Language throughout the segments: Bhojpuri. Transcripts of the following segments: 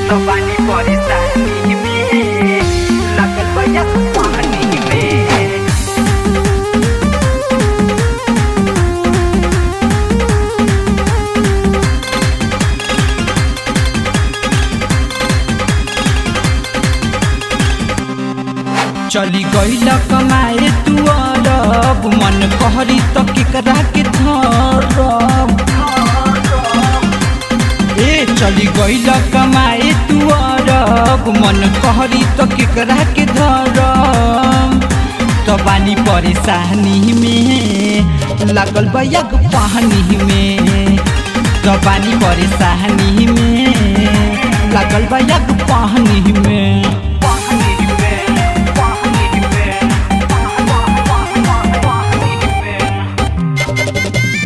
तो पानी परेशानी में लगल बया पानी में चली गईल कमाए तू अरब मन कहरी त केकरा के धरब ए चली गईल कमाए तू अरब मन कहरी त केकरा के धरब त बानी परेशानी में लागल बयग पानी में त बानी परेशानी में लागल बयग पानी में पानी में पानी में पानी में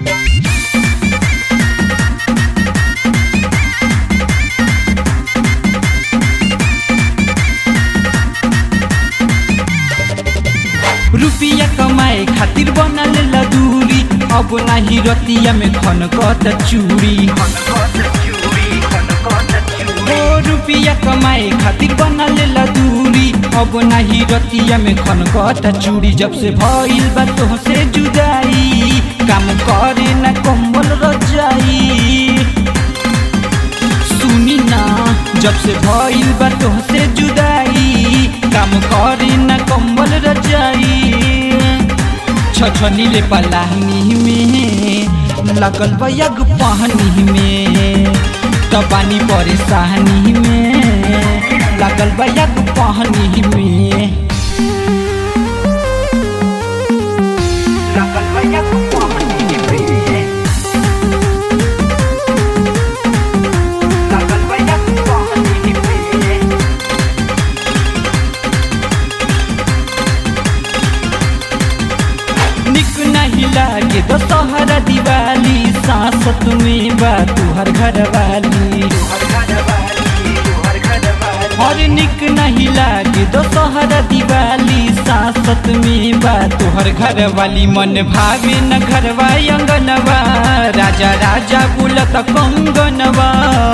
रुपिया कमाए खातिर बनल लदूरी अब नाही रतिया में खन कत चूड़ी ओ रुपिया कमाए खातिर बनल लदूरी अब नाही रतिया में खन कत चूड़ी जब से भइल बा तोहसे जुदाई काम करे न कंबल रजाई सुनी ना जब से भइल बा तोहसे जुदाई काम करे न कंबल रजाई छछनी ले पलाहनी में लगल बयग पानी में त पानी परेशानी में लगल बयग पानी में लगल बया पानी में लगल बया पानी में निक नहीं लागे दशहरा दिवाली सांसत में बा तुहर घर वाली और निक नहीं लागे दशहरा दिवाली सांसत में बा तुहर घर वाली मन भावे न घरवा अंगनवा राजा राजा बुलत कंगनवा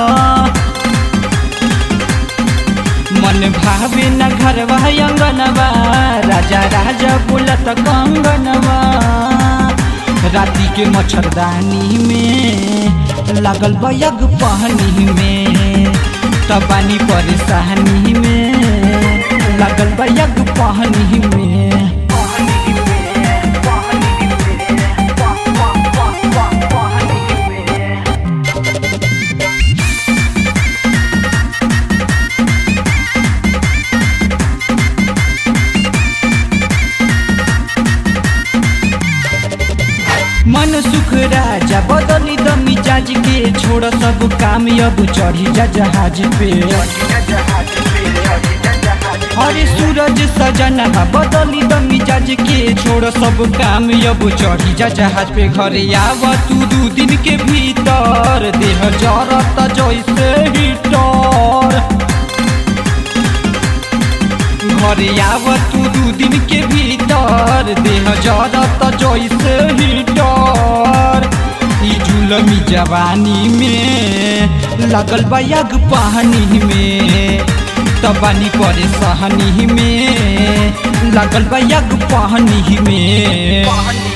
मन भावे न घरवा अंगनवा राजा राजा बुलत कंगनवा राती के मच्छरदानी में लागल बयग पानी में तबानी परेशानी में लागल बयग पानी में मन सुख राजा बदली द मिजाज के छोड़ सब काम अब चढ़ी जा जहाज पे अरे सूरज सजन बदली द मिजाज के छोड़ सब काम अब चढ़ी जा जहाज पे घरे आव तू दू दिन के भीतर देह जरत जैसे हीटर घरे आव तू दू दिन के भीतर देह जरत जैसे हीटर ई जुलमी जवानी में लगल बयग पानी में तबानी परेशानी में लगल बयग पानी में